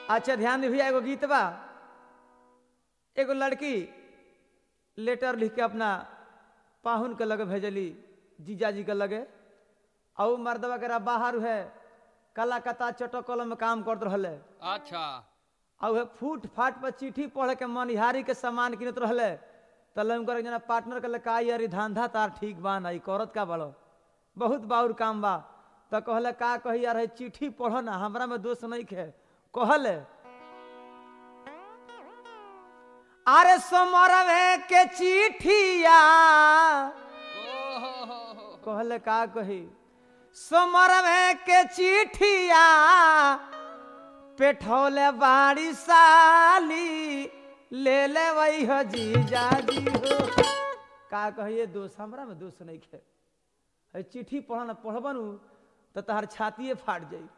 अच्छा ध्यान दे भैया एगो गीत बा एगो लड़की लेटर लिख के अपना पाहुन के लगे भेजली जीजा जी के लगे और मर्दवा के बाहर है कलाकता चटकल में काम करत रहले अच्छा और उहे फूट फाट पर चिट्ठी पढ़ के मनिहारी के सामान किनत रहले तले उनकर जना पार्टनर के का यार धांधा तार ठीक बा ना ई करत का बड़ो बहुत बाउर काम बा तो कहले का कही यार है चिट्ठी पढ़ ना हमरा में दोष नहीं खे कहले अरे समरवे के चिट्ठिया ओहो कहले का कही समरवे के चिट्ठिया पेठौले बाड़ी साली ले ले वही हो जीजा जी हो का कहिए दोस्त हमरा में दोस्त नहीं खे है चिट्ठी पढ़ना पढ़बनु तो तहार छातिए फाट जाई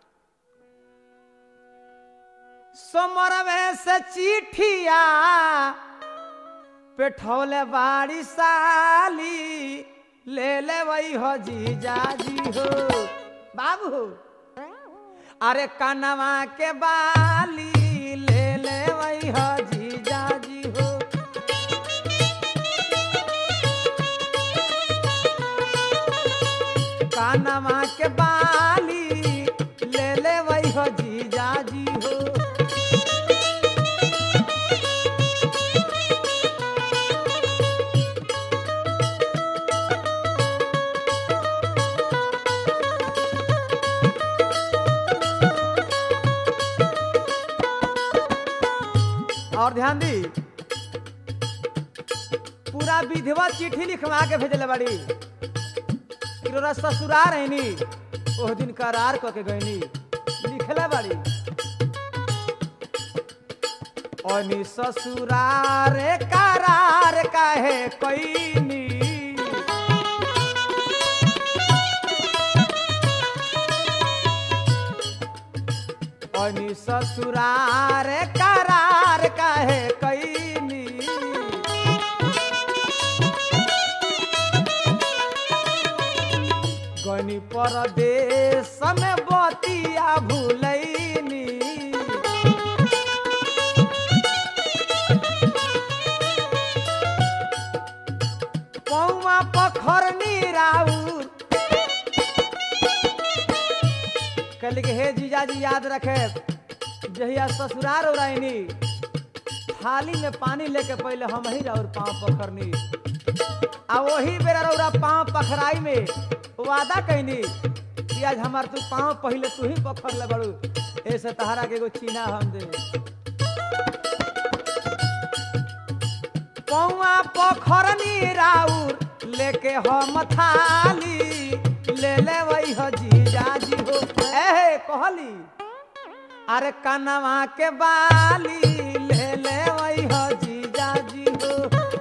समरवे से चिट्ठिया पेठौले बाड़ी साली ले ले वही हो जीजा जी हो बाबू अरे कनवा के बाली ले ले वही हो जीजा जी हो कनवा के बाली ले ले वही हो जीजा जी हो और ध्यान दी पूरा विधवा चिट्ठी लिखवा के भेजले बाड़ी किरोरा ससुरार है नी ओह दिन करार क के गईनी लिखले बाड़ी अनि ससुरार करार काहे कईनी अनि ससुरार करार काहे कईनी गनी परदेश में बतिया भूलैनी पौवा पखरनी राउर कहली कि हे जीजाजी याद रखे जहिया ससुरार उड़ाइनी थाली में पानी लेके पहले हम ही और पाँव पखरनी आ वही बेरा रौरा पाँव पखराई में वादा कैनी कि आज हमार तू पाँव पहले तू ही पखर ले बड़ू ऐसे तहरा के एगो चीना हम दे पौवा पखरनी राउर लेके हम थाली ले ले वही हो जीजा जी हो एहे कहली अरे कनवा के बाली ले ले वही हो जीजा जी हो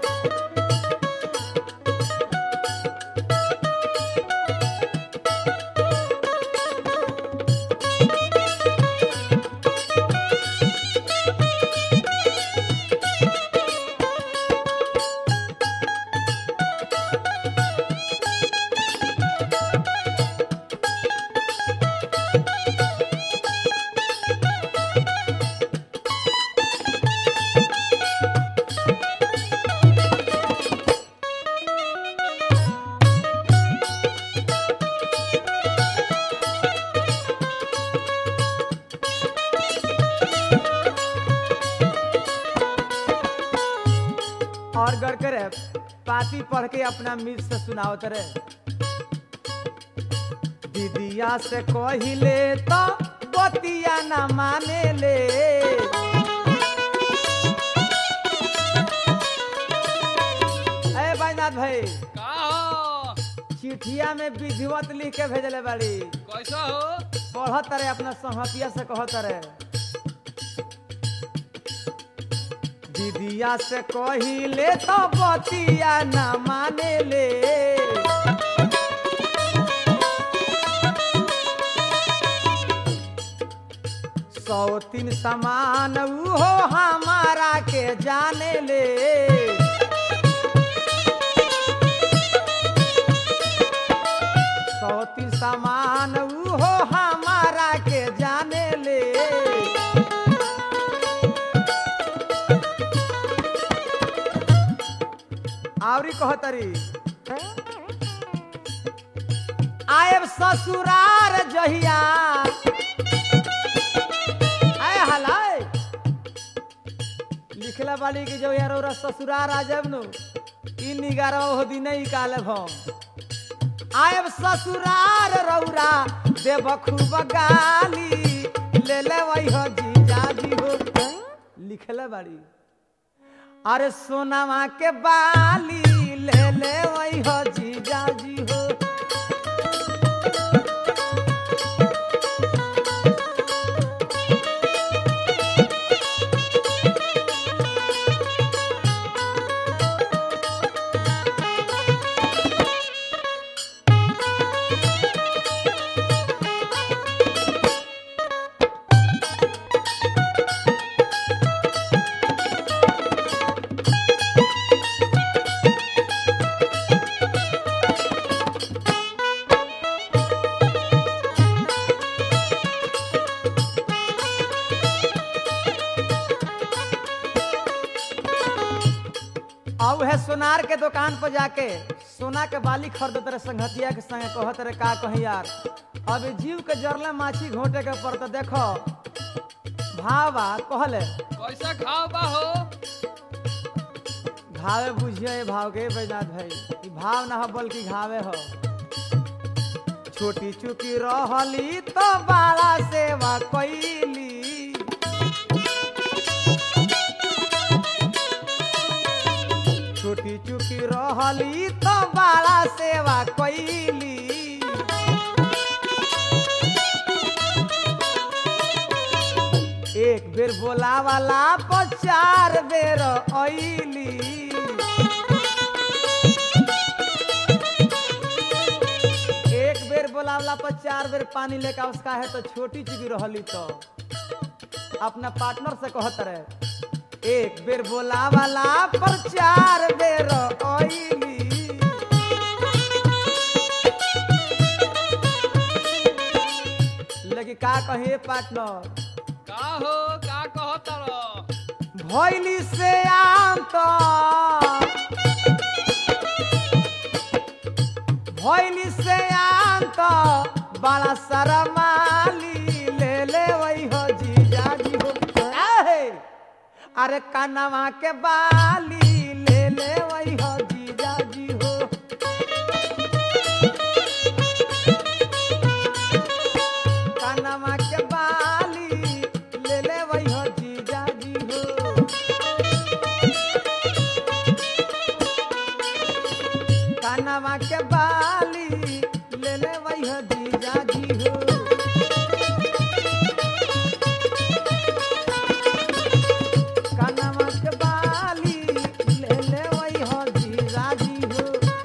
और गढ़ करे पाती पढ़ के अपना मिल से सुनावत रहे दीदिया से कहिले तो बतिया न माने ले ए बैनाथ भाई का हो चिठिया में विधिवत लिख के भेजले बाड़ी कैसा हो पढ़त रहे अपना संहतिया से कहत रहे दीदिया से कहिले तो बतिया न माने ले सौ तीन समान उहो हमारा के जाने ले सौती समान उहो हमारा के जाने ले भाभी कहतरी आयब ससुरार जहिया आय हलाय लिखला बाली कि जो यार ओरा ससुरार आ जब नु ई निगारा हो दिन ही काले भो आयब ससुरार रौरा देव खूब गाली ले ले वही हो जीजा जी हो लिखला बाड़ी अरे सोनामा के बाली ले ले वही हो जीजा जी हो और वह सोनार के दुकान पर जाके सोना के बाली खरीदत रहे संगतिया के संगे कहत रहे का कही यार अब जीव के जरले माछी घोटे के पड़त देखो भावा कहले कैसा खाओ बा हो घावे बुझिए ये भाव के बैजनाथ भाई ई भाव ना हो बल्कि घावे हो छोटी चुकी रहली तो बाला सेवा कैली छोटी चुकी रहली तो बाला सेवा कैली एक बेर बोलावाला पर चार बेर ऐली एक बेर बोलावला पर चार बेर पानी लेकर उसका है तो छोटी चुकी रहली तो अपना पार्टनर से कहत रहे एक बेर बोलावाला पर चार बेर ऐली लगी का कहे पार्टनर का हो का कहो तर भैली से आम तो भैली से आम तो बड़ा सारा माली ले ले वही हो जीजा जी हो आहे! अरे कानवा के बाली ले ले वही हो जीजा जी हो कानवा के बाली ले ले वही हो जीजा जी हो कानवा के बाली ले ले वही हो जीजा जी हो कानवा के बाली ले ले वही हो जीजा जी हो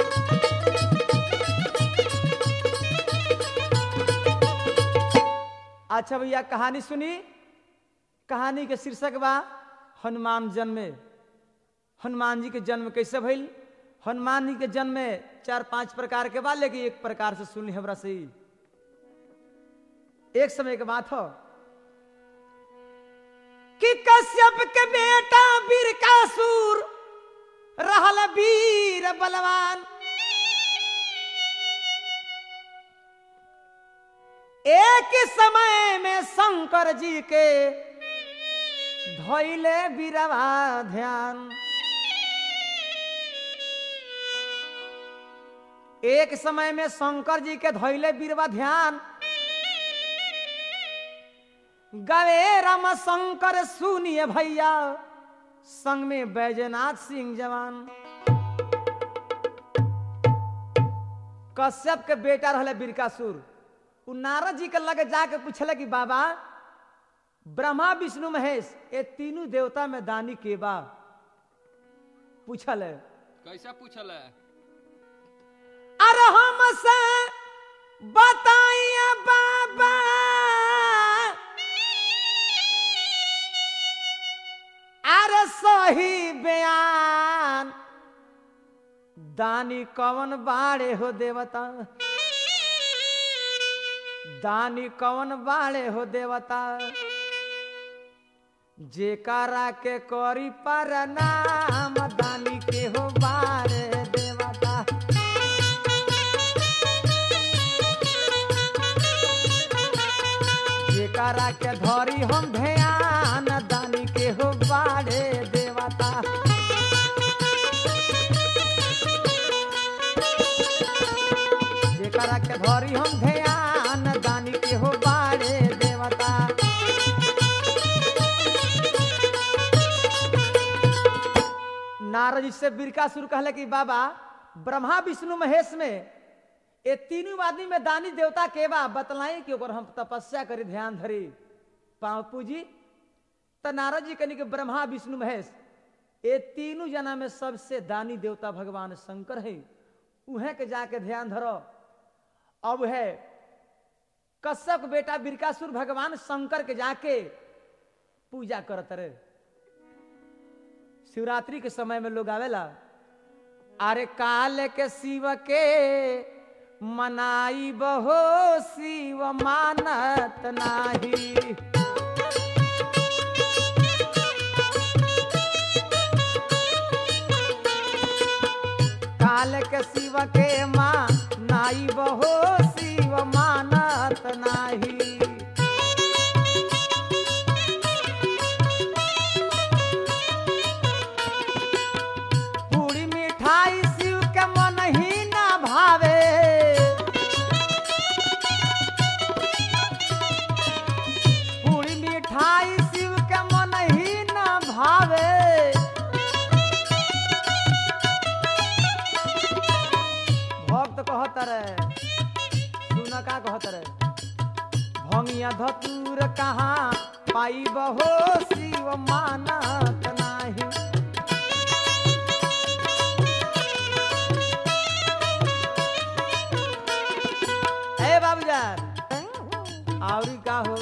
अच्छा भैया कहानी सुनी कहानी के शीर्षक बा हनुमान जन्मे हनुमान जी के जन्म कैसे भइल हनुमान जी के जन्म में चार पांच प्रकार के बा लेकिन एक प्रकार से सुन ली हमरा से ही। एक समय के बात हो कि कश्यप के बेटा बीरकासुर रहल वीर बलवान एक ही समय में शंकर जी के धैले बीरवा ध्यान एक समय में शंकर जी के धैले बीरवा ध्यान गवे राम शंकर सुनिए भैया संग में बैजनाथ सिंह जवान कश्यप के बेटा रहले बीरकासुर उ नारद जी के लगे जाके पूछले कि बाबा ब्रह्मा विष्णु महेश ये तीनों देवता में दानी के बा पूछल है कैसा पूछल है अरे हमसे बताइए बाबा अरे सही बयान दानी कवन बाड़े हो देवता दानी कवन बाड़े हो देवता जेकारा के करी पर नाम दानी के हो बारे दे जेकरा के धरी हम ध्यान दानी के हो बाड़े देवता जेकरा के धरी हम ध्यान दानी के हो बाड़े देवता नारद जी से बिरकासुर कहले कि बाबा ब्रह्मा विष्णु महेश में ये तीनों आदमी में दानी देवता के बा बतलाई कि ओकर हम तपस्या करी ध्यान धरी पाँव पूजी त नारद जी कनी के ब्रह्मा विष्णु महेश ये तीनों जना में सबसे दानी देवता भगवान शंकर है उहे के जाके ध्यान धरो अब है कश्यप के बेटा बिरकासुर भगवान शंकर के जाके पूजा करत रहे शिवरात्रि के समय में लोग आवेला अरे काल के शिव के मनाई बहो शिव मानत नाही काल के शिव के माँ नाई बहो शिव मानत नाही पूरी मिठाई शिव के मन ही ना भावे पूरी मिठाई शिव के मन ही ना भावे भक्त कहत रहे सुन का कहत रहे भंगिया धतूर कहाँ पाई बहो शिव मानत नाही ए बाबूजान आवरी का हो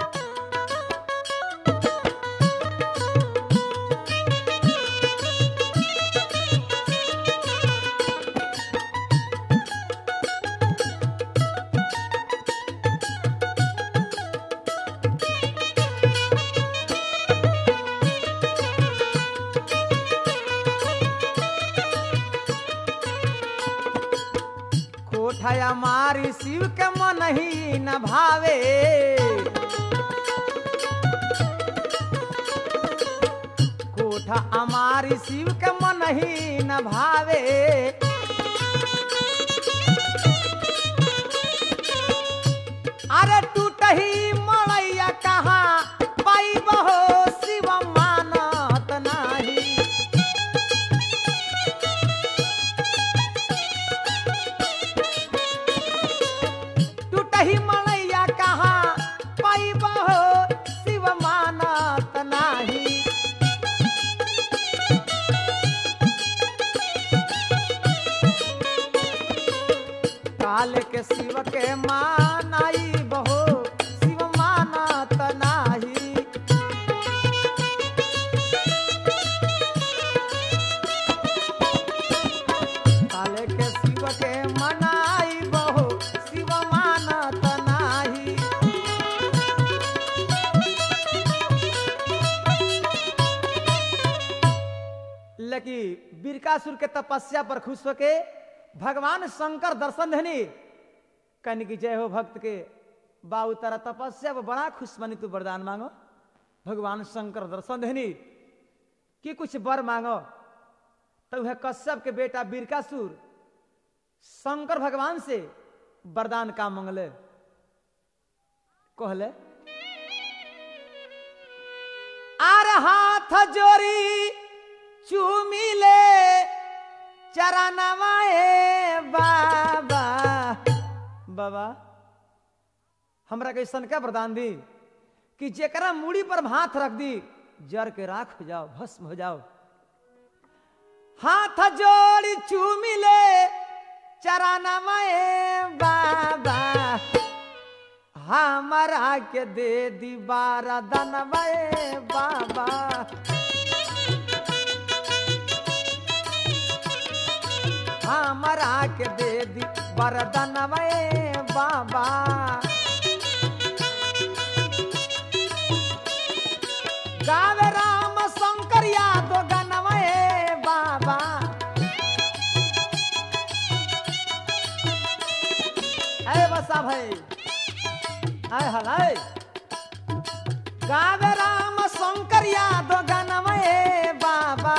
कोठया मारी शिव के मन ही न भावे कोठा हमारी शिव के मन ही न भावे अरे टूट ही मड़ैया कहाँ पाई बहो शिव मानत नाही टूटही मलैया कहाँ पैब हो शिव मानत नाही काल के शिव के मानाई बहो शिव मानत नाही काले के शिव के मनाई बहो शिव मानत नाही लकी बिरकासुर के तपस्या पर खुश होके भगवान शंकर दर्शन देनी कन की जय हो भक्त के बाबू तारा तपस्या पर बड़ा खुश बनी तू वरदान मांगो भगवान शंकर दर्शन देनी कि कुछ वर मांगो तो वह कश्यप के बेटा बिरकासुर शंकर भगवान से वरदान का मंगले कहले आर हाथ जोरी चूमिले चरणवाए बाबा बाबा हमरा कैसन का वरदान दी कि जेकरा मूड़ी पर हाथ रख दी जर के राख हो जाओ भस्म हो जाओ हाथ जोड़ी चूमिले चरणमय बाबा हमरा के दे दी बारा दनमय बाबा हमरा के दे दी बरदनमय बाबा गावे राम शंकर यादव गनमय बाबा अरे बसा भाई आय हलाय गावे राम शंकर यादव गनवे बाबा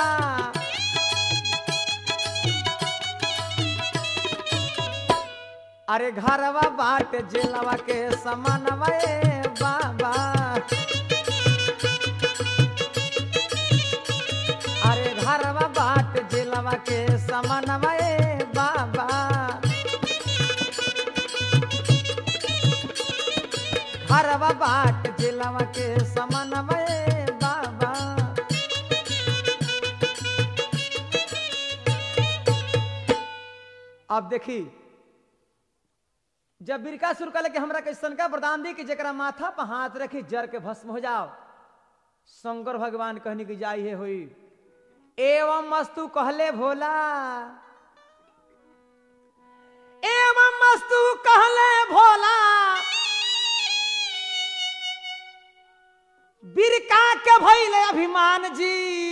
अरे घरवा बाट जेलवा के समानवा ए बाबा अरे घरवा बाट जेलवा के समानवा ए बाबा घरवा बाट जेलवा के समानवा ए बाबा अब देखी जब बिरकासुर कहले कि हमरा कैसन का वरदान दी कि जरा माथा पर हाथ रखी जर के भस्म हो जाओ शंकर भगवान कहनी कि जाई है हुई एवं मस्तु कहले भोला एवं मस्तु कहले भोला बिरका के भैले अभिमान जी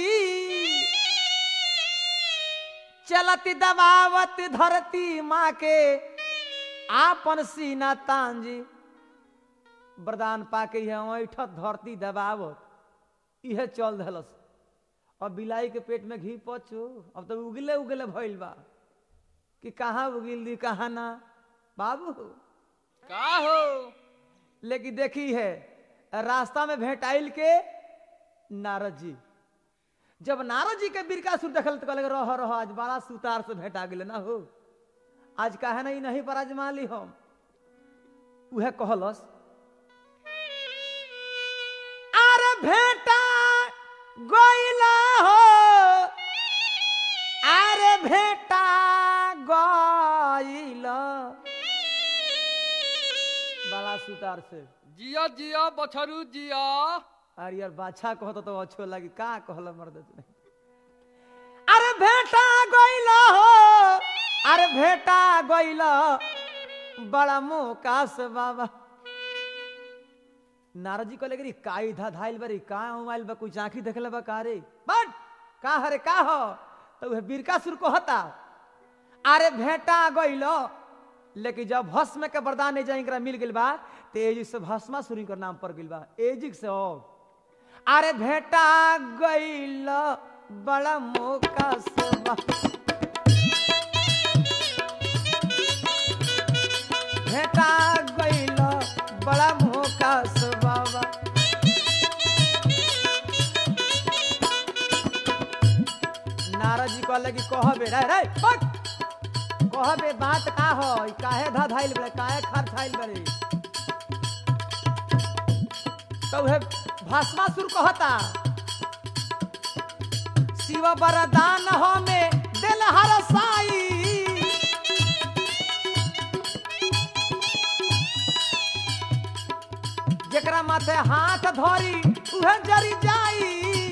चलती दबावत धरती माँ के आपन सीना तांजी वरदान पाके यहाँ ऐठत धरती दबावत इहे चल धलस अब बिलाई के पेट में घी पचो अब तो उगले उगले भइल बा कि कहाँ उगिल दी कहाँ ना बाबू का हो लेकिन देखी है रास्ता में भेटाइल के नारद जी जब नारद जी के बिरकासुर देखल तो कहले रह रह आज बड़ा सुतार से भेटा गेले ना हो आज काहे नहीं नहीं पर आजमा ली हम उहे कहलस अरे भेटा गइला हो अरे भेटा गइला बड़ा सुतार से जिया जिया बछरू जिया अरे यार बाछा कहत तो अच्छो लगी का कहल मर्द तू नहीं अरे भेटा गइल हो अरे भेटा गइल बड़ा मोकास बाबा नारद जी कहले कि का इधा धाइल बरी का मोबाइल बा कुछ आंखी देखले बा का रे बट का हरे का हो तो वह बिरका सुर को हता अरे भेटा गइल लेकिन जब भस्म के वरदान नहीं जाए मिल गइल बा तो एजिक से भस्मा सुरी कर नाम पर गइल बा एजिक से हो अरे भेटा गइल बड़ा मौका से बा भेटा गइल बड़ा मौका से बाबा नारद जी कहले कि कहबे रे रे बक कहबे बात का हो ई काहे धा धाइल बड़े काहे खर धाइल बड़े तो उहे भस्मासुर कहता शिव वरदान हमें दिल हर साई जेकरा माथे हाथ धरी उहे जरी जाई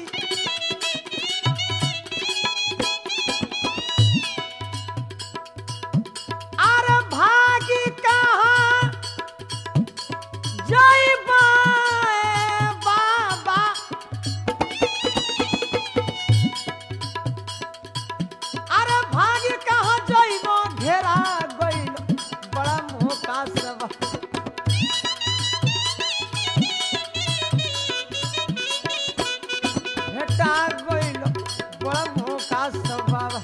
अरे भागी कहाँ जय बाबा अरे भागी कहाँ जइबो घेरा गइल बड़ा मोका सब भेटा गइल बड़ा मोका सब बाबा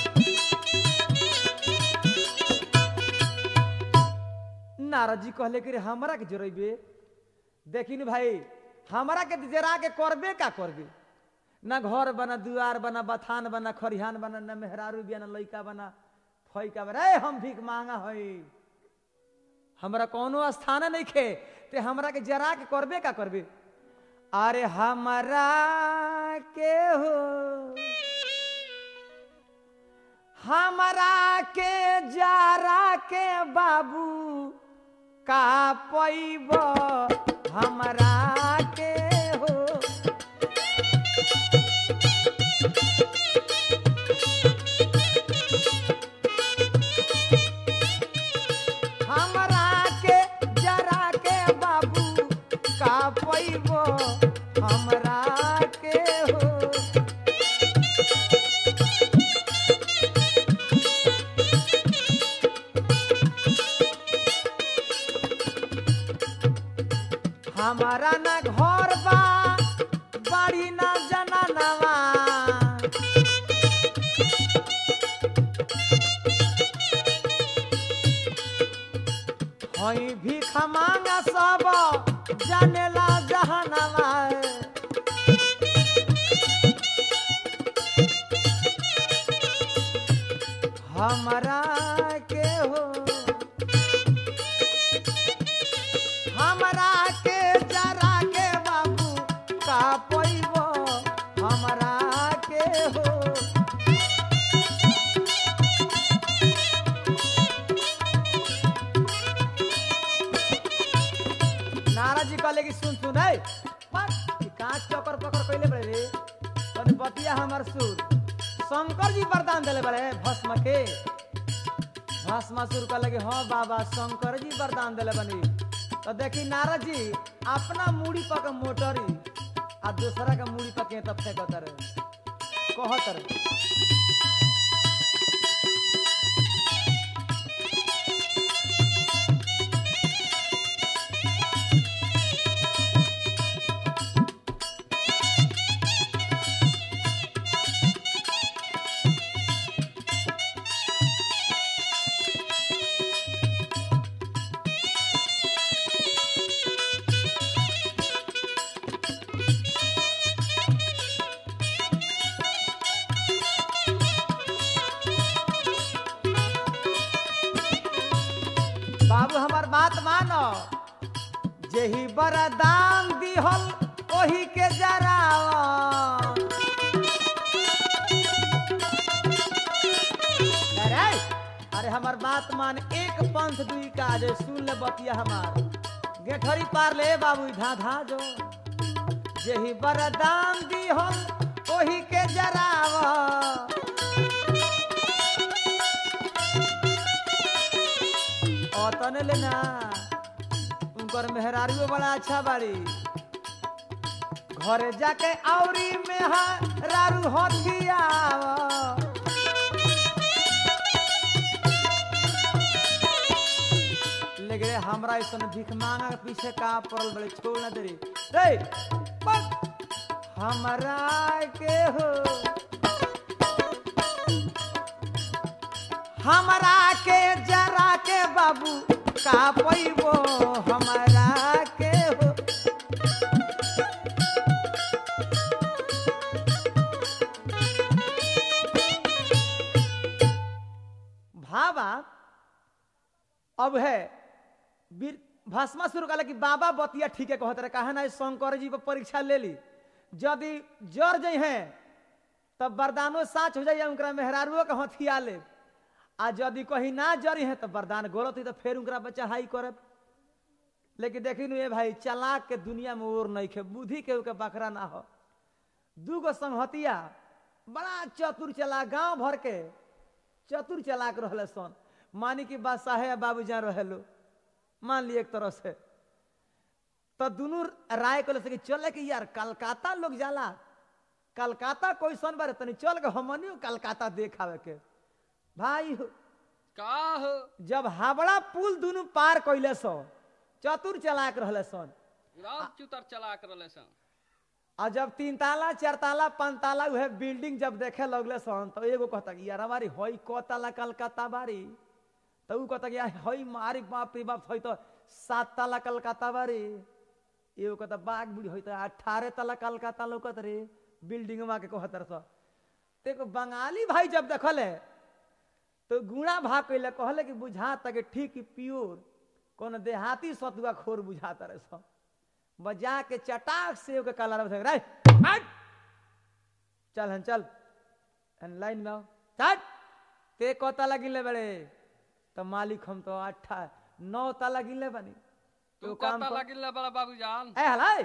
नारद जी कहले कि रे हमरा के जरेबे देखी भाई हमरा के जरा के करबे का करबे ना घर बना दुआर बना बथान बना खरिहान बना ना मेहरारू बिया ना लइका बना फैका बना रे हम भीख मांगा हई हमरा कोनो स्थान नहीं खे ते हमरा के जरा के करबे का करबे अरे हमरा के हो हमरा के जरा के बाबू का पैब हमरा के हो हमरा के जरा के बाबू का पैब हमरा के हो हमारा ना घर बा बड़ी ना जनानवा हई भी खमांगा सब जानेला जहानवा हमरा के हो हमरा के जरा के बाबू का पैबो हमरा के हो नाराज जी कहले कि सुन सुन है कांच चौकर पकड़ कैले बड़े रे तने बतिया हमर सुर शंकर जी वरदान देले बड़े भस्म के भस्मासुर कहले कि हाँ बाबा शंकर जी वरदान देले बनी तो देखी नारद जी अपना मूड़ी पक मोटरी आ दूसरा का मूड़ी पके तब से कहतर कहतर बाबू हमार बात मानो जेही बरदान दिहल ओही के जराव अरे अरे हमार बात मान एक पंथ दुई का जे सुन ले बतिया हमार गेठरी पार ले बाबू धा धा जो जेही बरदान दिहल ओही के जराव तने लेना उनकर मेहरारियो बड़ा अच्छा बाड़ी घरे जाके औरी मेहरारू हथिया लेकिन हमरा ऐसा भीख मांगा के पीछे का पड़ल बड़े छोड़ ना दे रे रे, बक, हमरा के हो हमरा के जरा के बाबू का पैबो हमरा के हो भावा अब है वीर भस्मा शुरू कल कि बाबा बतिया ठीक है कहते रहे कहा ना शंकर जी पर परीक्षा ले ली यदि जर जाइ हैं तब वरदानो साच हो जाइए उनका मेहरारुओ के हथिया ले आ यदि कहीं ना जरी है तो वरदान गलत हुई तो फिर उनका बच्चा हाई करे लेकिन देखी ये भाई चलाक के दुनिया में और नहीं खे बुद्धि के के बकरा ना हो दूगो संहतिया बड़ा चतुर चला गांव भर के चतुर चलाक रहले सन मानी की बादशाह है बाबू जान रहे मान लिए एक तरह से तो दोनों राय कर कि चले कि यार कलकत्ता लोग जाला कलकत्ता कोई सन बारे तनी चल के हमनियो कलकत्ता देखावे के भाई हो, का हो जब हावड़ा पुल दोनों पार कैले सो चतुर चलाक रहले सन राम चुतर चला कर ले सन और जब तीन ताला चार ताला पांच ताला वह बिल्डिंग जब देखे लगले सन तो एगो कहता कि यार हमारी हई क ताला कलकत्ता बारी तो ऊ कहता कि यार हई मारी बाप रे बाप हई तो सात ताला कलकत्ता बारी एगो कहता बाग बुढ़ी हई तो अठारह ताला कलकत्ता लौकत रे बिल्डिंग वहाँ के कहतर सो देखो बंगाली भाई जब देखले तो गुणा भाग कैले कहले कि बुझा तक ठीक प्योर कौन देहाती सतुआ खोर बुझाता रहे सब बजा के चटाक से ओके काला रंग रे हट चल हन चल हन लाइन में आओ चट ते को ताला गिनले बड़े तो मालिक हम तो अट्ठा नौ ताला गिनले बनी तू काम कता कर। लगिल बड़ा बाबूजान ए हलाई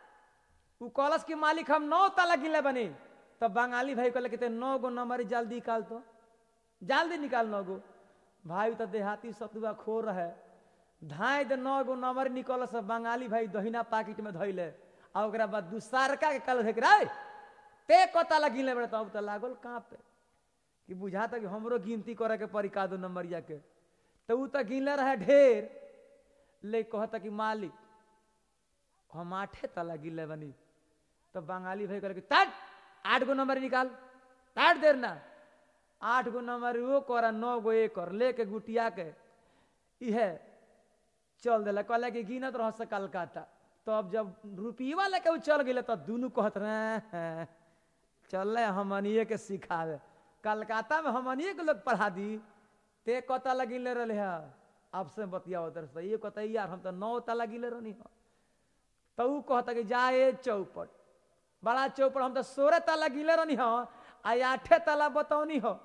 उ कॉलेज के मालिक हम नौ ताला गिनले बनी तब बंगाली भाई कहले कि ते नौ गो नंबर जल्दी निकाल तो जल्दी निकाल नौ गो भाई तो देहाती सतुआ खो रहे धाय दे नौ गो नंबर निकल से बंगाली भाई दहिना पाकिट में धैले आ ओकरा बाद दूसरका के कल देख रे ते कता लगिन ले बड़े तब तो लागल कहाँ पे कि बुझाता कि हमरो गिनती करे के पड़ी का दो नंबरिया के तो उ तो गिनले रहे ढेर ले कहता कि मालिक हम आठे तला गिले बनी तो बंगाली भाई करे तट आठ गो नंबर निकाल तट देर ना आठ गो नंबर वो कर नौ गो एक कर लेके गुटिया के इहे चल दिला कहला कि गिनत रह से कलकत्ता तो अब जब रुपीवा लेके उ चल गए तो दोनों कहत रहे चल हमनिए के सिखावे कलकत्ता में हमनिए के लोग पढ़ा दी ते कता लगिले रहे है अब से बतिया उधर से ये कहता यार हम तो नौ तला गिले रहनी हो तो ऊ कहता कि जाए चौपट बड़ा चौपट हम तो सोलह तला गिले रहनी हो आ आठे तला बतौनी हो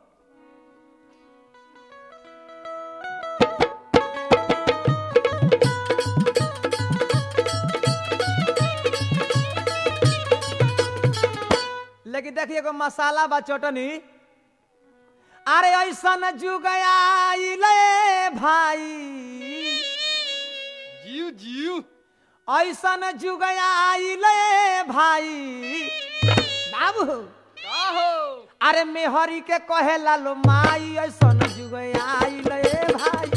लेकिन देखिए एगो मसाला बा चटनी अरे ऐसा न जुग आइले भाई जीव जीव ऐसा न जुग आइले भाई बाबू का हो अरे मेहरी के कहे लालो माई ऐसा न जुग आइले भाई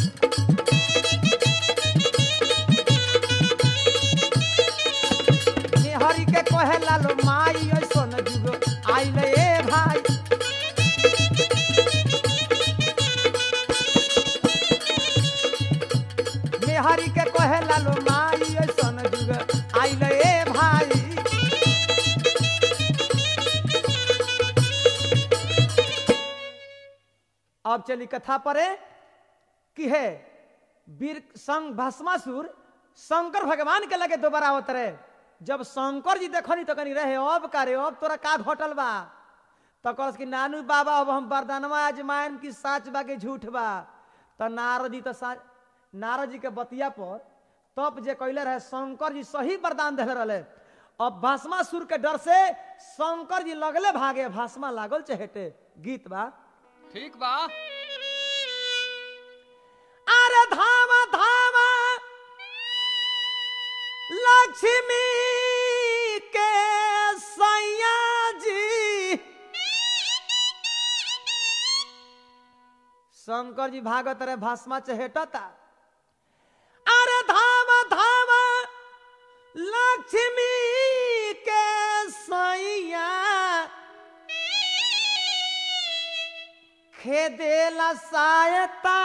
मेहरी के कहे लालो माई ऐसा न जुग आइले भाई मेहरी के कहे लालो माई ऐसन जुग आइले ए भाई अब चली कथा परे कि है वीर संग भस्मासुर शंकर भगवान के लगे दोबारा आवत रहे जब शंकर जी देखनी तो कनी रहे अब का रे अब तोरा का घटल बा तो कहस कि नानू बाबा अब हम वरदानवा आजमायन की साच बा के झूठ बा तो नारद जी तो सा- नारद जी के बतिया पर तप जे कैले रहे शंकर जी सही वरदान दिले रहे अब भस्मासुर के डर से शंकर जी लगले भागे भस्मा लागल चहेटे गीत बा ठीक बा अरे धामा धामा लक्ष्मी के सैया जी शंकर जी भागत रहे भस्मा चहेटता अरे धामा धामा लक्ष्मी के सैया खेदेला सायता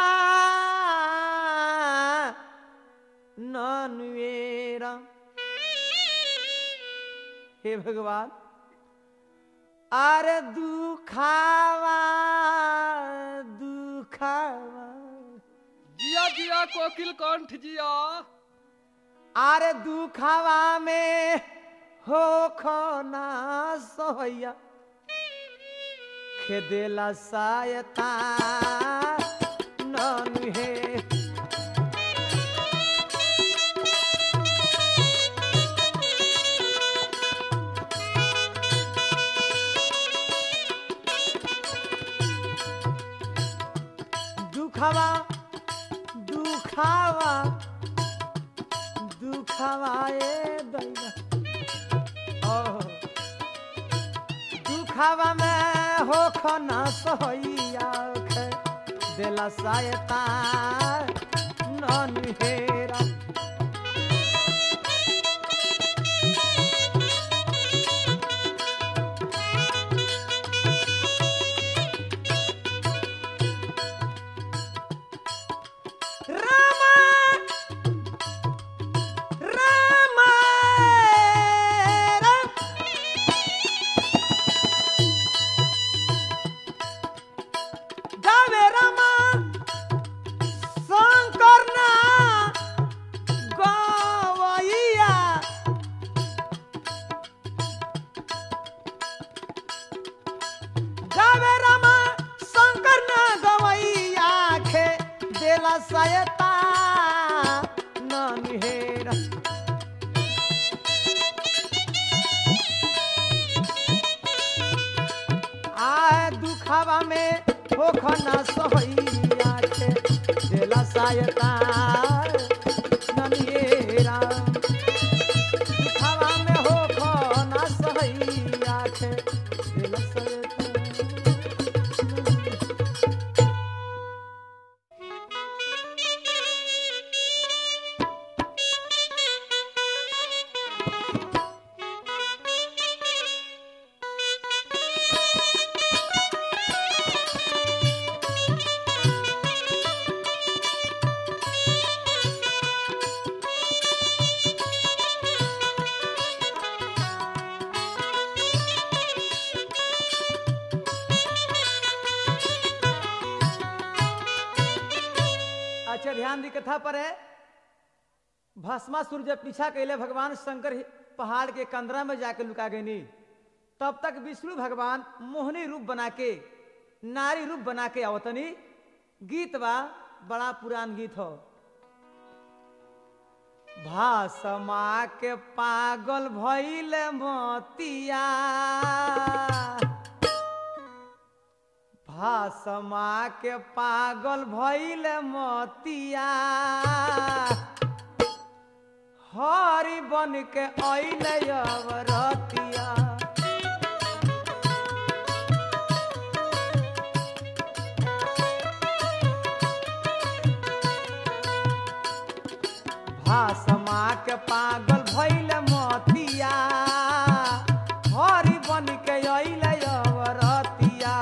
ननुएरा हे भगवान अरे दुखावा दुखावा जिया जिया कोकिल कंठ जिया अरे दुखावा में हो खना सोया खेदेला सायता ननु हे दुखावा दुखावा दुखावा ए दैया ओह दुखावा में हो खना सोइया खे देला सायता नन हेरा रामा रामा राम जावे रामा शंकर ना ध्यान दी कथा पर है भस्मासुर जब पीछा कैले भगवान शंकर ही- पहाड़ के कंदरा में जाके लुका गईनी तब तक विष्णु भगवान मोहनी रूप बना के नारी रूप बना के आवतनी गीत बा बड़ा पुरान गीत हो भासमा के पागल भइल मोतिया भासमा के पागल भइल मोतिया हरि बन के अइल अवरतिया भासमा के पागल भइल मोतिया हरि बन के अइल अवरतिया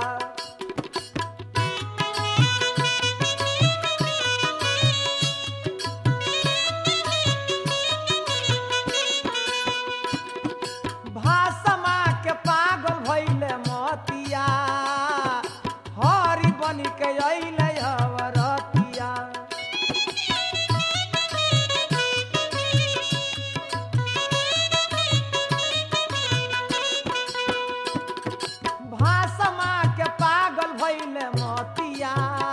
भासमा के पागल भइल मोतिया हरि बन के अइल अवरतिया भासमा के पागल भइल मोतिया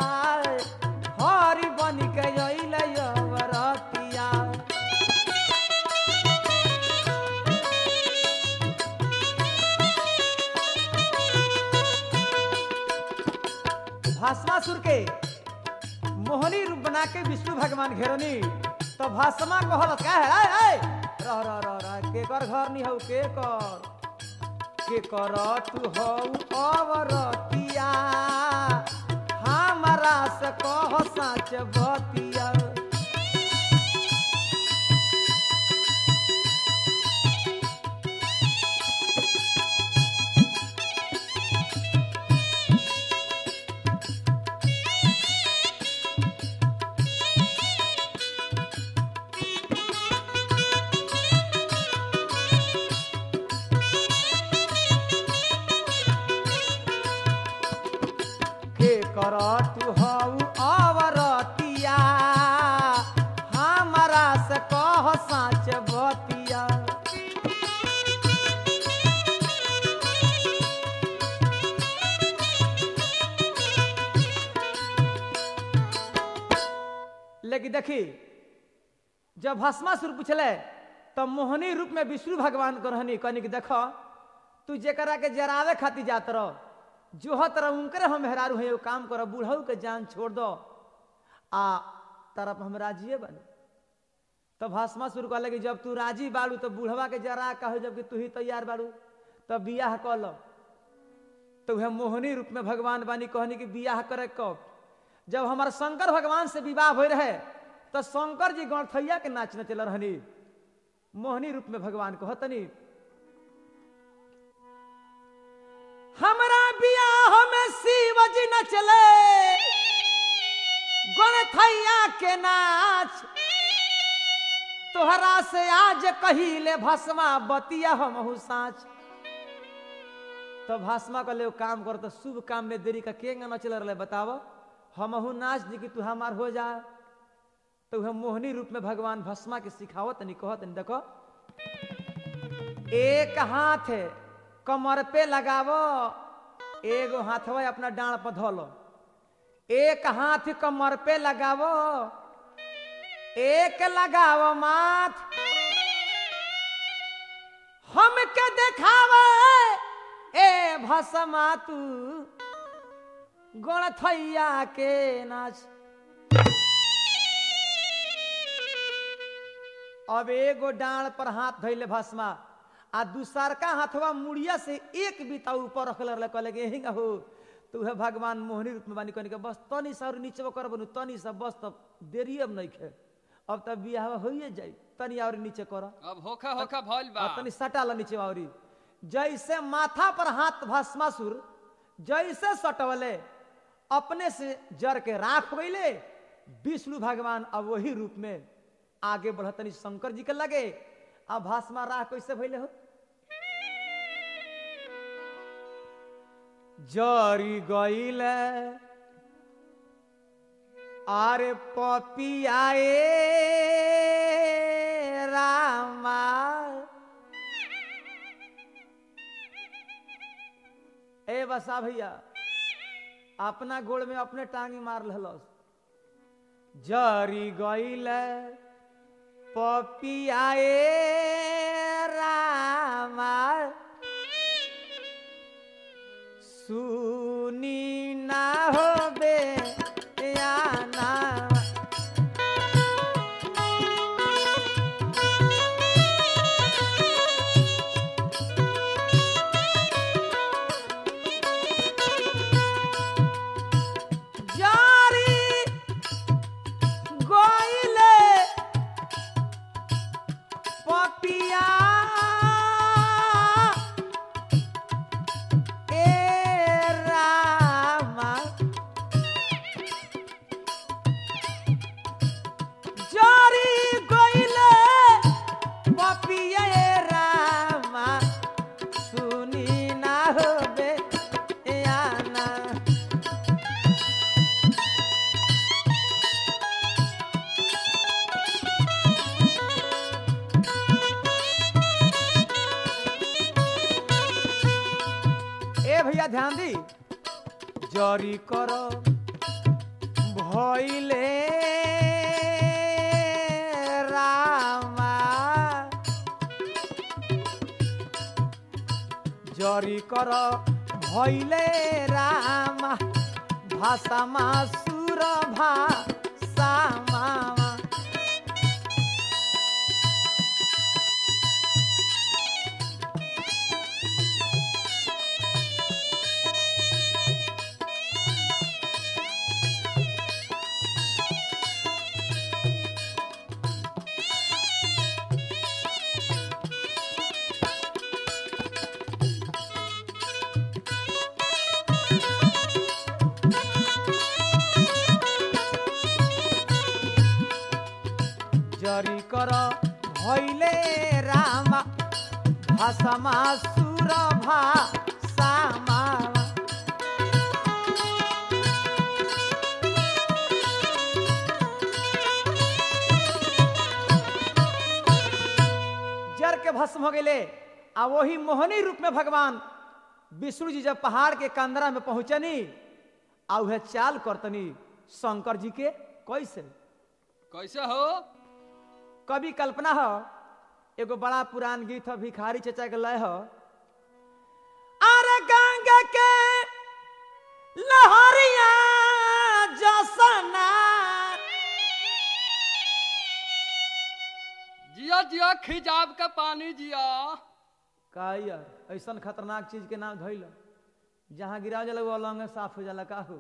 हरि बन के अइल अवरतिया भास्मासुर के मोहनी रूप बना के विष्णु भगवान घेरनी तो भास्मा कहल का है आय आय रह रह रह रह के कर घर नहीं हऊ के कर के कर तू हऊ अवरतिया हमारा से कह साच बतिया के कर तू हऊ अवरतिया हमारा से कह साच बतिया लेकिन देखी जब भस्मासुर पूछले तब मोहनी रूप में विष्णु भगवान को रहनी कहनी कि देखो तू जेकरा के जरावे खातिर जात रह जोहत रह उनकरे हम मेहरारू है काम कर बूढ़ऊ के जान छोड़ दो आ तरफ हम राजिए बने तब भस्मासुर कहले कि जब तू राजी बाड़ू तो बूढ़वा के जरा कहो जबकि तू ही तैयार बाड़ू तब बियाह कह लो तो वह मोहनी रूप में भगवान बानी कहनी कि बियाह करे कब जब हमार शंकर भगवान से विवाह हो रहे तो शंकर जी गणथैया के नाच नचल रहनी मोहनी रूप में भगवान कहतनी हमरा बियाह में शिव जी नचले गणथैया के नाच तोहरा से आज कहिले भस्मा बतिया हमहू साँच तो भस्मा का ले काम कर तो शुभ काम में देरी का के न चल रहे बताव हमहू नाच दी कि तू हमार हो जा तो वह मोहनी रूप में भगवान भस्मा के सिखावत नहीं कहत नहीं देखो एक हाथ है कमर पे लगावो एगो हाथवा अपना डांड पर धोलो एक हाथ कमर पे लगावो एक लगावो माथ हमके देखावे ए भसमा तू गणथैया के नाच अब एगो डांड पर हाथ धैले भस्मा आ दूसरका हाथवा मुड़िया से एक बीता ऊपर रखल रहले कहले कि यही हो तो वह भगवान मोहनी रूप में बानी कहने के बस तनी सा और नीचे कर बनू तनी सा बस तब देरी अब नहीं खे अब तब बियाह होइए जाई तनी और नीचे कर अब होखा होखा भइल बा तनी सटाला नीचे औरी जैसे माथा पर हाथ भस्मासुर जैसे सटवले अपने से जर के राख गईले विष्णु भगवान अब वही रूप में आगे बढ़तनी शंकर जी के लगे अब भस्मा राह कैसे भइले हो जरी गईले अरे पपियाए रामा ए बसा भैया अपना गोड़ में अपने टांगी मार लहलस जरी गईल पपियाए रामा सुनी ना होबे या ना जारी गइले पपिया ए रामा जारी गइले पपिया ए रामा सुनी ना होबे या ना ए भैया ध्यान दी जरी कर भइले रामा जरी कर भइले रामा भाषामा सुर भाषामा जरी कर भइले रामा भाषामा सुर भाषामा जर के भस्म हो गए आ वही मोहनी रूप में भगवान विष्णु जी जब पहाड़ के कंदरा में पहुंचनी आ उहे चाल करतनी शंकर जी के कैसे कैसे हो कभी कल्पना हो एगो बड़ा पुरान गीत है भिखारी चचा के लय हो अरे गंगा के लहरिया जसना जिया जिया खिजाब के पानी जिया का यार ऐसन खतरनाक चीज के नाम धइल जहां गिरा जाला वो अलंग साफ हो जाला का हो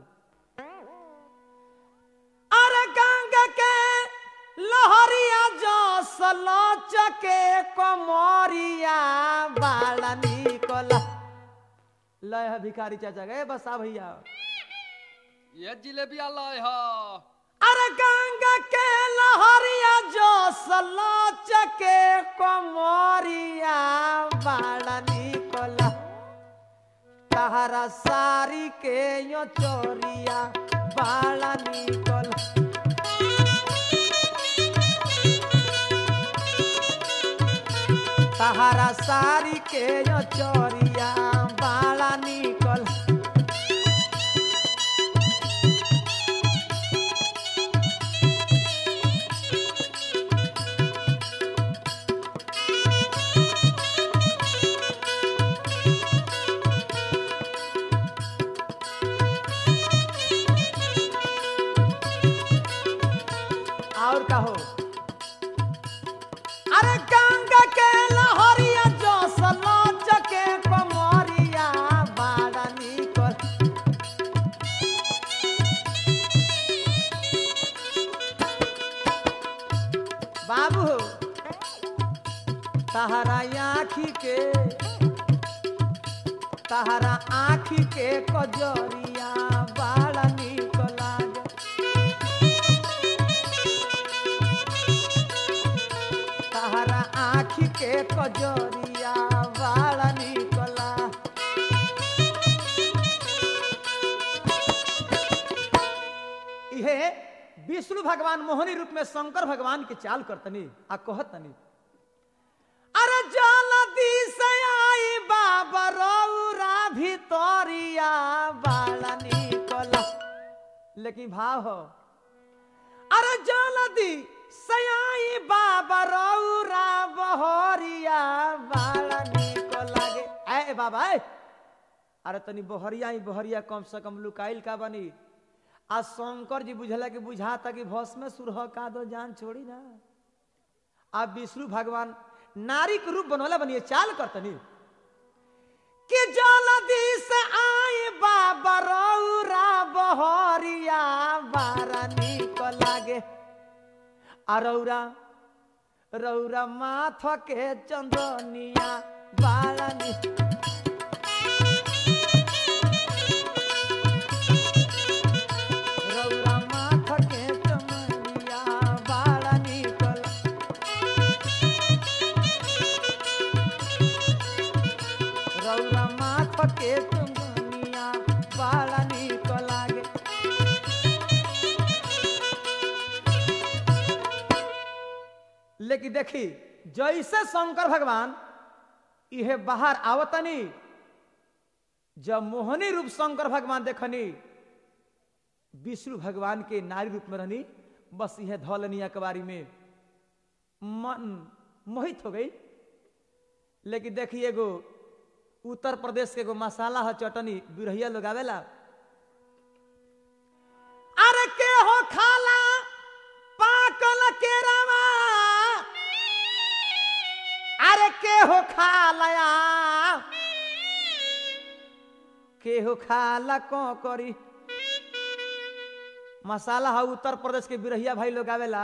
अरे गंगा के लहरिया जसल चके कमरिया बाला निकला लय है भिखारी चाचा गए बसा भैया ये जिलेबिया लाए हो अरे गंगा के लहरिया जसल चके कमरिया बाला निकला तहरा सारी के यो चोरिया बाला निकल तहरा सारी के यो चोरिया बाला निकल और कहो अरे गंगा के लहरिया जो सलोच के कमरिया बाड़ा निकल बाबू तहरा आखी के तहरा आखी के कजरिया बाड़ा निकला तहरा आखी के कजरिया बाड़ा निकला इहे विष्णु भगवान मोहनी रूप में शंकर भगवान के चाल करतनी आ कहतनी अरे जलदी से आई बाबा रौरा भितरिया बाला निकला लेकिन भाव हो अरे जलदी से आई बाबा रौरा बहरिया बाला निकला गे ए बाबा ए अरे तनी बहरिया ही बहरिया कम से कम लुकाइल का बनी आ शंकर जी बुझला कि बुझाता कि भस्म में सुरह का दो जान छोड़ी ना आ विष्णु भगवान नारी के रूप बनवला बनिए चाल करतनी कि जल्दी से आए बाबा रौरा बहरिया बारा निक लागे आ रौरा रौरा माथ के चंदनिया बारा निक रौरा माथ के चमनिया बाड़ा निकल रौरा माथ के चमनिया बाड़ा निकल आगे लेकिन देखी जैसे शंकर भगवान इहे बाहर आवतनी जब मोहनी रूप शंकर भगवान देखनी विष्णु भगवान के नारी रूप में रहनी बस यह धौलनी अकबारी में मन मोहित हो गई लेकिन देखिए एगो उत्तर प्रदेश के एगो मसाला है चटनी बिरहिया लोग आवेला अरे के हो खाला पाकल के रवा अरे के हो खालया के हो खाला को करी मसाला है उत्तर प्रदेश के बिरहिया भाई लोग आवेला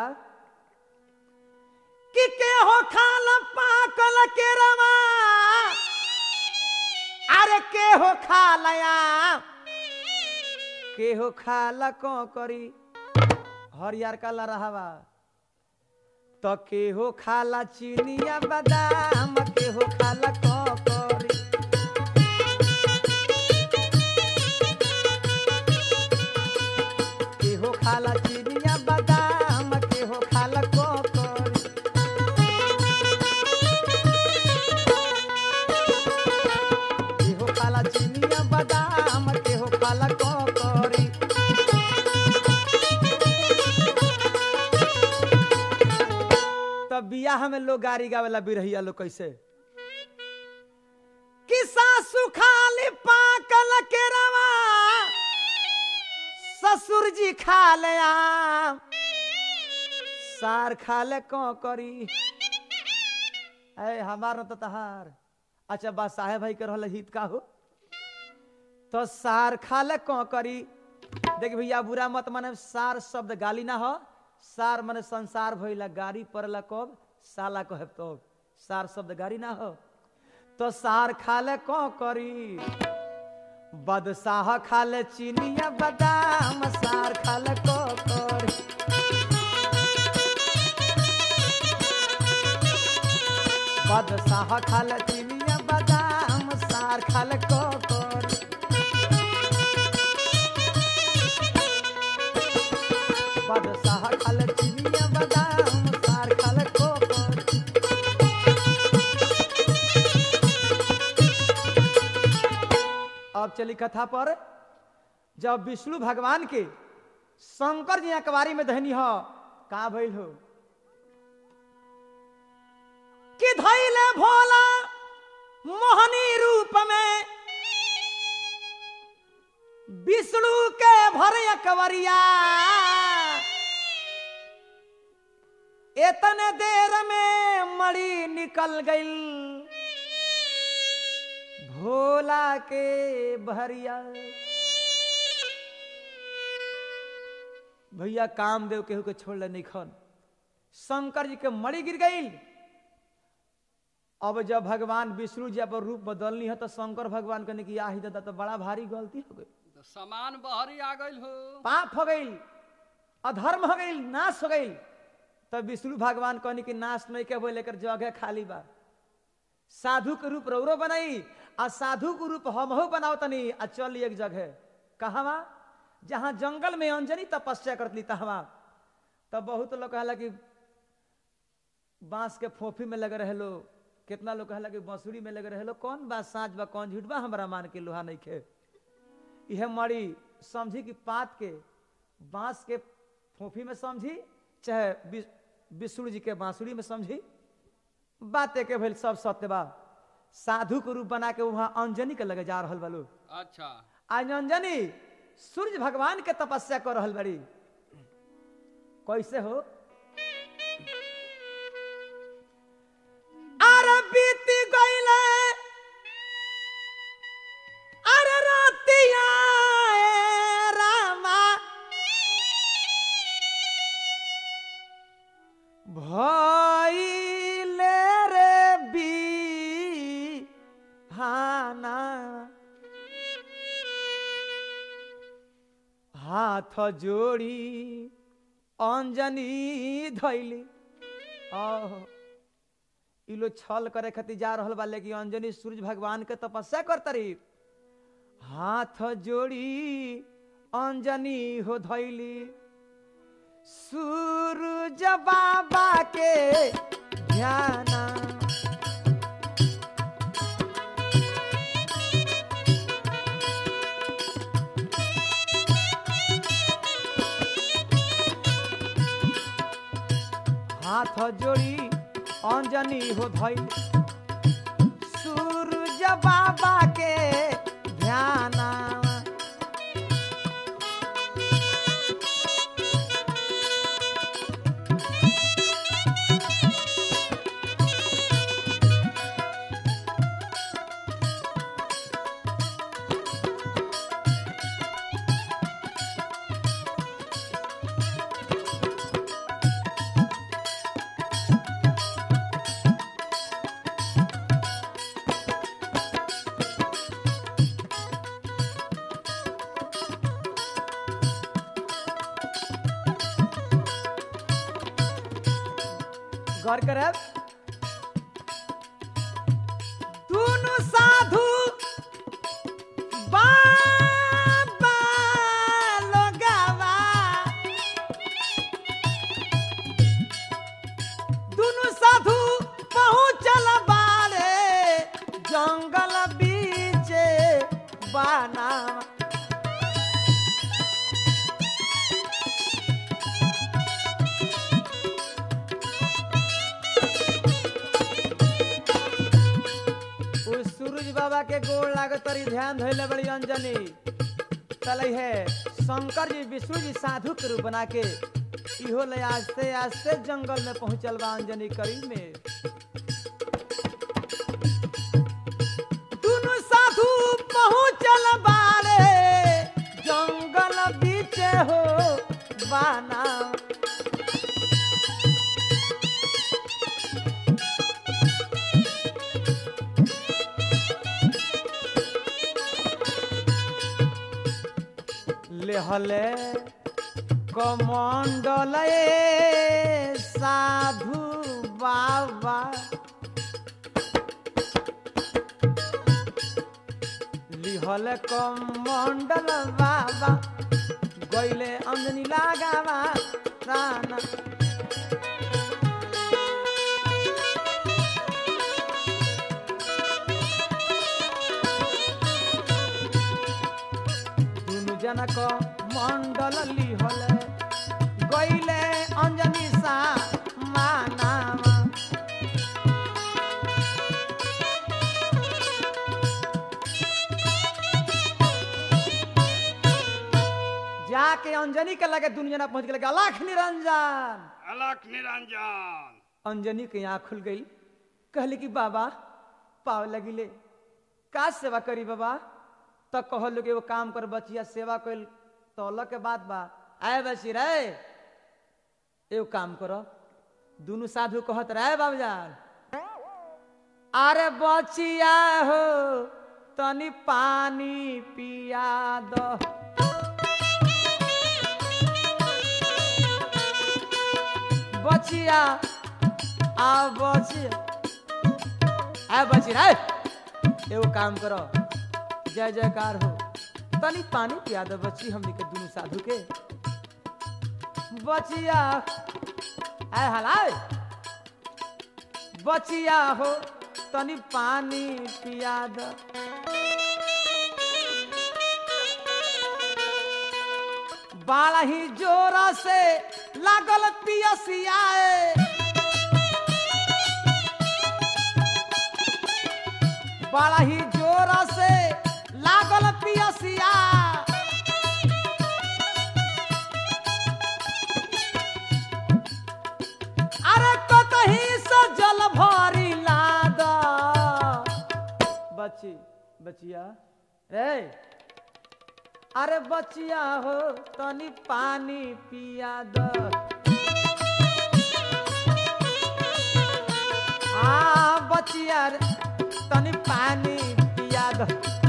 कि के हो खाल पाकल के रवा अरे के हो खालया के हो खाला को करी हरियर काला रहवा तो के हो खाला चीनिया बादाम के हो खाला को करी के हो खाला चिड़िया बादाम के हो खाला कोकर के हो खाला चिड़िया बादाम के हो खाला कोकरी तब बियाह में लोग गाड़ी गावेला बिरहिया लोग कैसे कि सासु खाली पाकल के रवा ससुर जी खा ले आम सार खा ले को करी अरे हमार न तो तहार अच्छा बा साहेब भाई के रहल हित का हो तो सार खा ले को करी देख भैया बुरा मत माने सार शब्द गाली ना हो सार माने संसार भइला गाड़ी पड़ला कब साला कहे तो सार शब्द गाड़ी ना हो तो सार खा ले को करी बदशाह खाले चीनिया बादाम सार खाले कोकर बदशाह खाले चीनिया बादाम सार खाले कोकर बदशाह खाले चीनिया बादाम सार खाले कोकर अब चली कथा पर जब विष्णु भगवान के शंकर जी अकबारी में धनी हो का भइल हो कि धैले भोला मोहनी रूप में विष्णु के भर अकबरिया इतने देर में मड़ी निकल गई भोला के बहरिया भैया कामदेव केहू के छोड़ नहीं खन शंकर जी के मड़ी गिर गई अब जब भगवान विष्णु जी अपन रूप बदलनी है तो शंकर भगवान कहने की आही दादा तो बड़ा भारी गलती हो गई तो सामान बहरी आ गइल हो पाप हो गई अधर्म हो गई नाश हो गई तब विष्णु भगवान कहनी कि नाश नहीं के बोले लेकर जगह खाली बा साधु के रूप रौरो बनाई आ साधु के रूप हमहू बनाओ तनी आ चल एक जगह कहवा जहां जंगल में अंजनी तपस्या करतली तहवा तब बहुत लोग कहला कि बांस के फोफी में लगे रहे लो कितना लोग कहला कि बांसुरी में लगे रहे लो कौन बात साँच बा कौन झूठ बा हमारा मान के लोहा नहीं खे यह मड़ी समझी कि पात के बांस के फोफी में समझी चाहे वि- विष्णु जी के बांसुरी में समझी बात के भइल सब सत्य बा साधु के रूप बना के वहां अंजनी के लगे जा रहल बा लोग अच्छा आज अंजनी सूर्य भगवान के तपस्या कर रहल बड़ी कैसे हो अरे बीती गईले अरे रातिया ए रामा भइले रे बिहाना हाथ जोड़ी अंजनी धैली आहो ई लोग छल करे खातिर जा रहल बा लेकिन अंजनी सूर्य भगवान के तपस्या करतरी हाथ जोड़ी अंजनी हो धैली सूरज बाबा के ध्याना हाथ जोड़ी अंजनी हो धैल सूरज बाबा के ध्याना गौर करब दुनु साधु बाबा लोगावा दुनु साधु पहुँचल बारे जंगल बीचे बाना उस सूरज बाबा के गोड़ लागत तरी ध्यान धैले बड़ी अंजनी चले है शंकर जी विष्णु जी साधु के रूप बना के इहो ले आस्ते आस्ते जंगल में पहुंचल बा अंजनी करीब में दुनु साधु पहुंचल बारे जंगल बीच हो बाना लेहले कमंडल साधु बाबा लिहल कमंडल बाबा गईले अंजनी लगावा राना दुनु जनक मंडल लिहले गईले अंजनी सा मानावा जाके अंजनी के लगे दुनु जना पहुंच गए अलख निरंजन अलख निरंजन अंजनी के आँख खुल गई कहली कि बाबा पाव लगिले का सेवा करी बाबा तो कहल कि एगो काम कर बचिया सेवा कैल तो अलग के बात बा आए बची रे एगो काम करो दुनु साधु कहत रहे बाबूजान अरे बचिया हो तनी पानी पिया दो बचिया आ बचिया आ बची रे एगो काम करो जय जयकार हो तनी पानी पिया दो बच्ची हमनी के दुनु साधु के बचिया आय हलाय बचिया हो तनी पानी पिया द बाला ही जोरा से लागल पियसियाए बड़ा ही जोरा से लागल पियसिया अरे कतही से जल भरी लाद बच्ची बचिया रे अरे बचिया हो तनी पानी पिया द आ बचिया रे, तनी पानी पिया द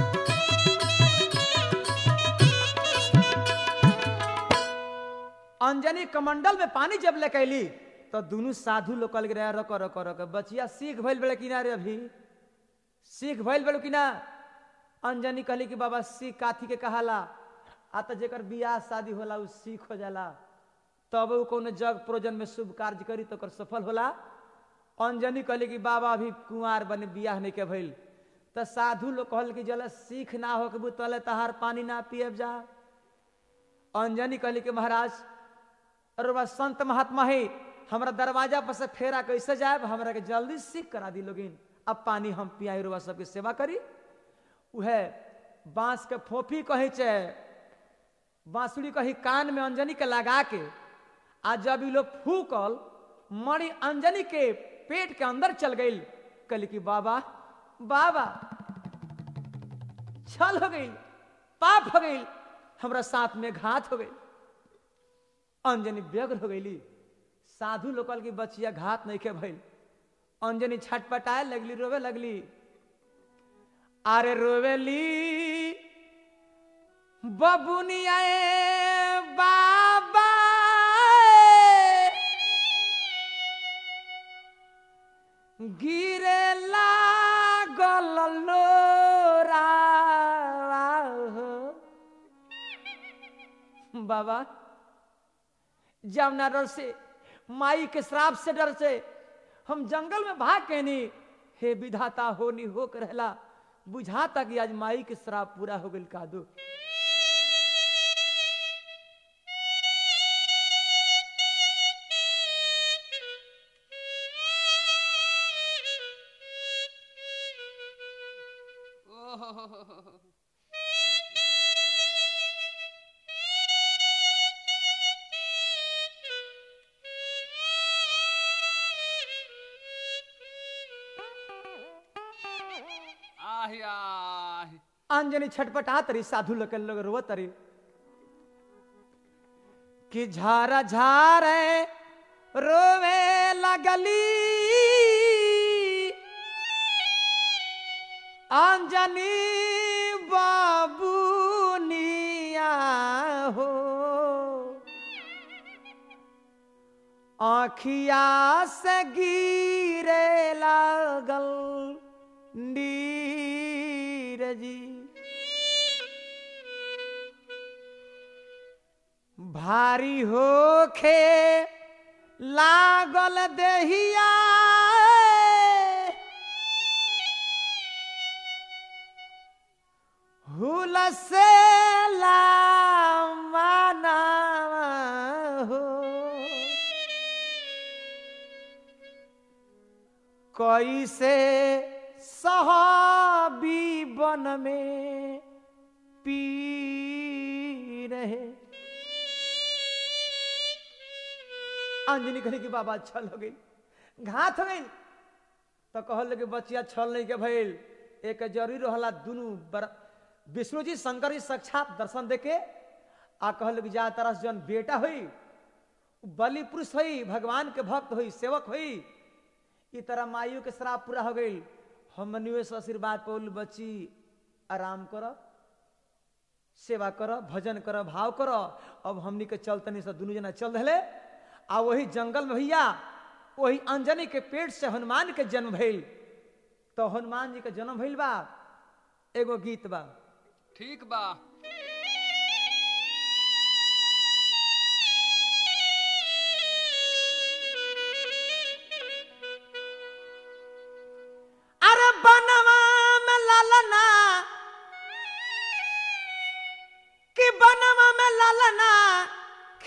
अंजनी कमंडल में पानी जब लेके अली तो दोनों साधु लोग कल रहे रको रको रको बचिया सीख भइल बेले किनारे अभी सीख भइल बेलो कि ना अंजनी कहली कि बाबा सीख काथी के कहाला आ तो जेकर बियाह शादी होला उ सीख हो जाला तब उ कोनो जग प्रोजन में शुभ कार्य करी तो ओकर सफल होला अंजनी कहली कि बाबा अभी कुंवार बने बियाह नहीं के भइल तो साधु लोग कहल कि जल सीख ना हो के तले तहार पानी ना पियब जा अंजनी कहली कि महाराज अरे बा संत महात्मा है हमरा दरवाजा पर से फेरा कैसे जाए हमरा के जल्दी सीख करा दी लोगिन अब पानी हम पियाई रुआ सबके सेवा करी उहे बांस के फोफी कहे छे बांसुरी कही कान में अंजनी के लगा के आ जब ई लोग फूकल मणि अंजनी के पेट के अंदर चल गई कहली कि बाबा बाबा छल हो गई पाप हो गई हमरा साथ में घात हो गई अंजनी व्यग्र हो गईली साधु लोकल की बचिया घात नहीं के भइल अंजनी छटपटाए लगली रोवे लगली अरे रोवेली बबुनिया बाबा गिरे लागल लोरा बाबा जमुना डर से माई के श्राप से डर से हम जंगल में भाग के नहीं हे विधाता होनी हो कर रहला बुझाता कि आज माई के श्राप पूरा हो गई कादू ओहो आहि आहि अंजनी छटपटा तरी साधु लोग लोग रोव तरी कि झारा झारे रोवे लगली अंजनी बाबूनिया हो आखिया से गिरे लागल नीरजी भारी होखे लागल देहिया हुल से लामाना हो कैसे सहाबी बन में पी रहे अंजनी कहली कि बाबा छल हो गई घात हो गई तो कहल कि बचिया छल नहीं के भइल एक जरूरी रहला दुनू बर विष्णु जी शंकर जी साक्षात दर्शन देके आ कहल कि जा तरह से जन बेटा हुई बलि पुरुष हुई भगवान के भक्त हुई सेवक हुई ई तरह माइयों के श्राप पूरा हो गई हमनियो से आशीर्वाद पौल बच्ची आराम कर सेवा कर भजन कर भाव कर अब हमनी के चलतनी से दुनू जना चल रहे आ वही जंगल में भैया वही अंजनी के पेट से हनुमान के जन्म भइल तो हनुमान जी के जन्म भइल बा एगो गीत बा ठीक बा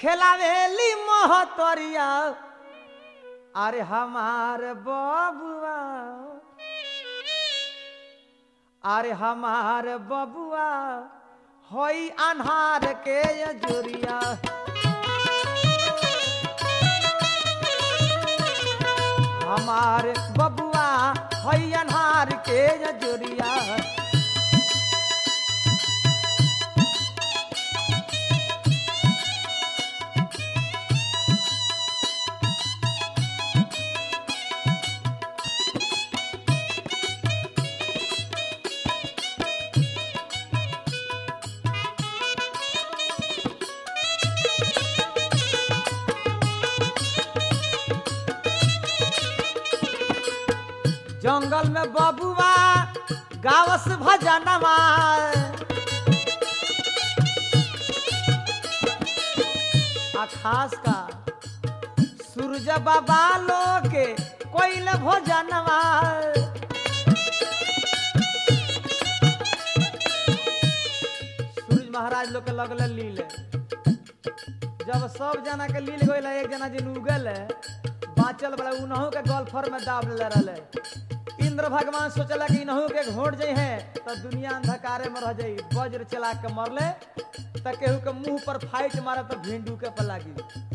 खेलावेली महतरिया अरे हमार बबुआ अरे हमार बबुआ होई अन्हार के जोरिया हमार बबुआ होई अन्हार के जोरिया जंगल में बबुआ गावस भजनमा आ खास का सूरज बाबा लोग के कोइल भोजनवा सूरज महाराज लोग के लगल लीले जब सब जना के लील गइल एक जना जिन उगल बाँचल बड़ा उनहू के गल्फर में दाब ले रहे इंद्र भगवान सोचला कि इनहू के घोट जाइ है तो दुनिया अंधकारे में रह जाई वज्र चला के मरले तो केहू के मुंह पर फाइट मारे तो भिंडू के पर लागी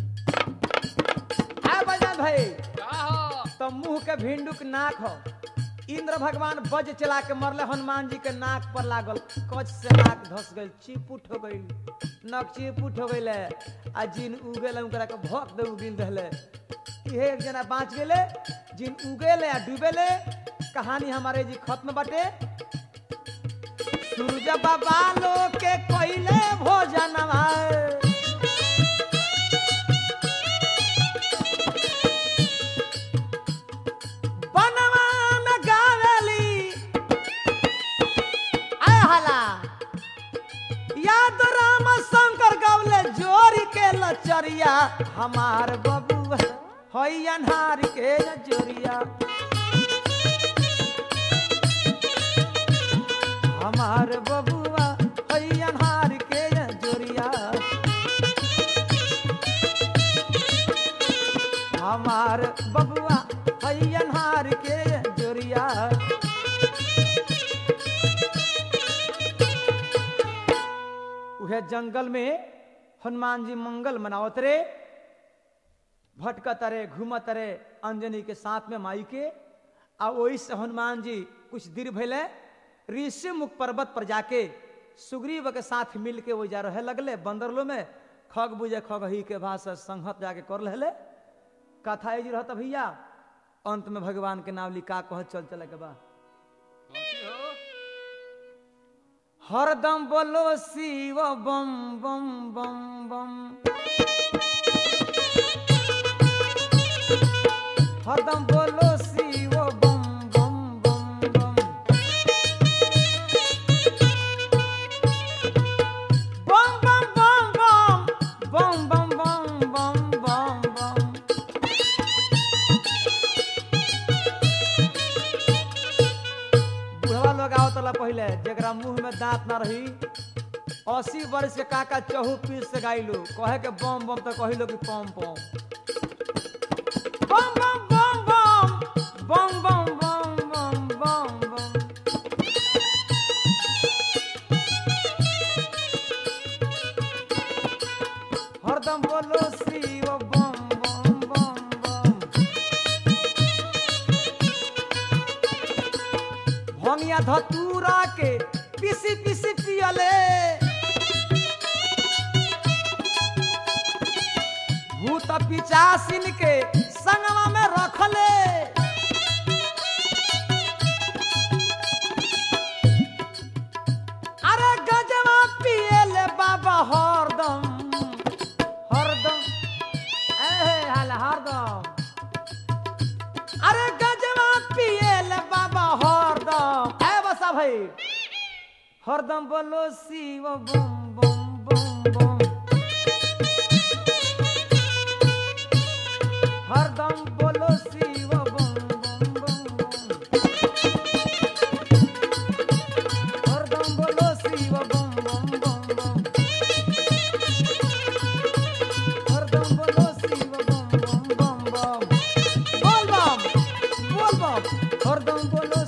आ बजान भाई का हो तो मुंह के भिंडू के नाक हो इंद्र भगवान बज चला के मरले हनुमान जी के नाक पर लागल कच से नाक धस गई चिपुट हो गई नक चिपुट हो गई आ जिन उगेले उनकरा के भक दे उगिल रहले इहे एक जना बाँच गेले जिन उगेले आ डूबेले कहानी हमारे जी खत्म बाटे सूरज बाबा लोग के कोइले भोजनवा बनवा में गावेली आय हला याद राम शंकर गवले जोरी के लचरिया हमार बबुआ हई अन्हार के जोरिया हमार बबुआ हई अन्हार के जोरिया हमार बबुआ हई अन्हार के जोरिया उहे जंगल में हनुमान जी मंगल मनावत रे भटकत रे घूमत रे अंजनी के साथ में माई के आ वही से हनुमान जी कुछ देर भैले ऋषि मुख पर्वत पर जाके सुग्रीव के साथ मिल के वो जा रहे लगले बंदरलो में खग बुझे खग ही के भाषा संहत जाके कर ले कथा जी रहता भैया अंत में भगवान के नाम लिखा कह चल चले के बा कौची हो हरदम बोलो शिव बम बम बम बम हरदम बोलो शिव बम बम बम बम बम बम बम बम बम बम बम बम बम बम बुढ़वा लोग आवतला पहले जेकरा मुंह में दांत ना रही अस्सी वर्ष के काका चहु पीस से गाइलो कहे के बम बम तो कहिलो कि पम पम बम बम बम बम बम बम बम बम बम बम हरदम बोलो शिव बम बम बम बम भंगिया धतूरा के पिसी पिसी पियले भूत पिचासिन के संगवा में रखले अरे गजवा पियले बाबा हरदम हरदम ए हाल हरदम अरे गजवा पियले बाबा हरदम ए बसा भाई हरदम बोलो शिव बम बम बम बम हरदम बोलो शिव बम बम बम बम हरदम बोलो शिव बम बम बम बम हरदम बोलो